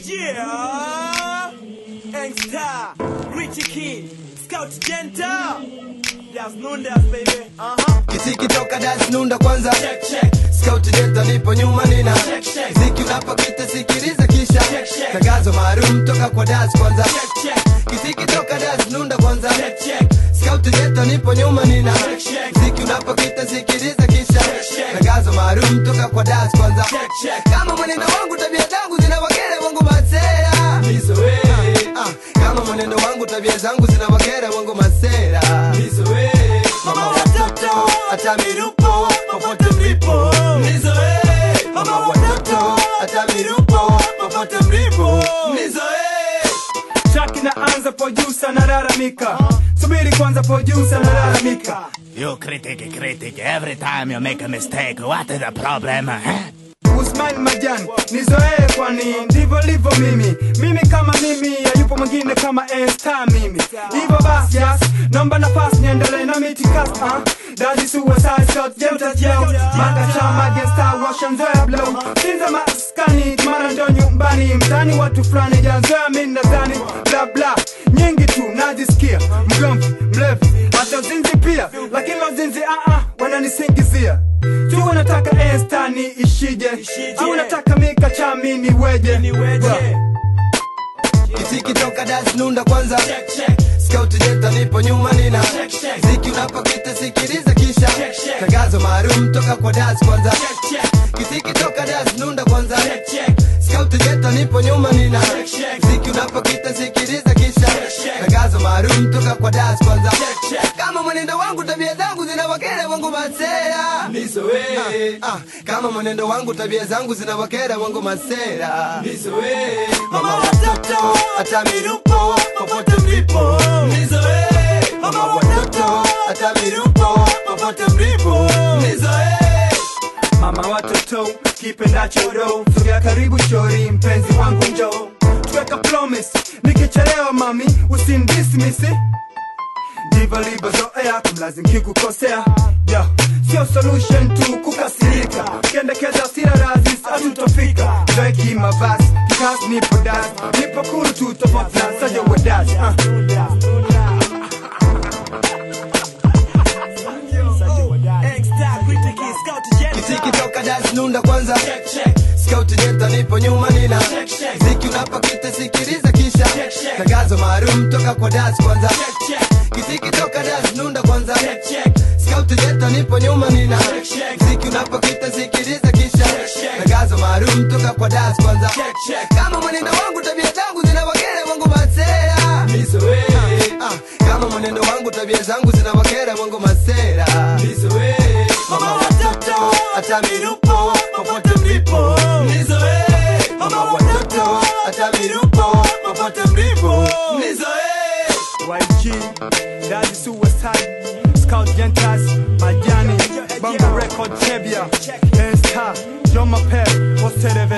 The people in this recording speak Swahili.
Yeah, Angstar, Richie Key, Scout Genta, Das Nundas baby. Uh huh. Kisiki toka das nunda kwanza Check check. Scout jenta nipo nyuma nina Check, check. Ziki unapopita sikiliza kisha Check, check. Tangazo maalum toka kwa das kwanza Check check. Kisiki toka das nunda kwanza Check check. Scout jenta nipo nyuma nina Check, check. Ziki unapopita sikiliza kisha check. Tangazo maalum toka kwa das kwanza Check, check. Kama mwenendo wangu tabia zangu zinawakera wangu masera Nizoe. Ah, kama mwenendo wangu tabia zangu zinawakera wangu masera Nizoe. Mama watoto hata mirupo popote mlipo Nizoe. Mama watoto hata mirupo popote mlipo Track inaanza producer nalalamika subiri kwanza producer nalalamika You critic, critic, every time you make a mistake, what is the problem? Huh? Usmail Majani nizoee kwani ndivyo livyo mimi mimi kama mimi hayupo mwingine kama esta mimi hivyo basi yes naomba nafasi niendelee na mitikasi uh. Daddy suicide shot jemta jeo maka chama gangsta Russian zoya blow sinza maskani mara ndo nyumbani mtani watu fulani janzoya mi nadhani bla bla nyingi tu najisikia mgomvi mlevi hata uzinzi pia lakini uzinzi uh -uh, wananisingizia tu wanataka estani ishije au nataka mika chamini weje Niweje. Kisiki toka das nunda kwanza Check check. Scout jenta nipo nyuma nina Check, check. Ziki unapopita sikiliza kisha Check, check. Tangazo maalum toka kwa das kwanza Check check. Kisiki toka das nunda kwanza Check check. Scout jenta nipo nyuma nina Check, check. Ziki unapopita sikiliza kisha check. Tangazo maalum toka kwa das kwanza Check, check. Kama mwenendo wangu tabia zangu zinawakera wangu masera Nizoe. Ah, kama mwenendo wangu tabia zangu zinawakera wangu masera Nizoe. Mama watoto hata mirupo popote mlipo Nizoe. Mama watoto hata mirupo popote mlipo Nizoe. mama watoto kipendacho do sogea karibu shori mpenzi wangu njo tuweka promise nikichelewa mami usindismisi ndivyo livyozoea kumlazimu kikukosea yo sio solution tu kukasirika kendekeza sira razis hatutofika zoeki mavazi kikas nipo das nipo kuru tu tofauti na saja wedazi uh. Angstar, Richie Key, Scout Genta. Kisiki toka das nunda kwanza Check check. Scout jenta nipo nyuma nina Check, check. Ziki unapopita sikiliza kisha Check, check. Tangazo maalum toka kwa das kwanza Check check. Kisiki toka das nunda kwanza Check check. Scout jenta nipo nyuma nina Check, check. Ziki unapopita sikiliza kisha check. Tangazo maalum toka kwa das kwanza Check check. Kama mwenendo wangu tabia zangu zinawakera wangu masera Nizoe. Ah, kama mwenendo wangu tabia zangu zinawakera wangu masera Nizoe. Mama watoto hata mirupo popote mlipo Nizoe. Mama watoto hata mirupo popote mlipo Nizoe. YG, Daddy Suicide, Scout Gentas, Majani, Bongo Record Chebia, Insta, John Mapel, Ostereve,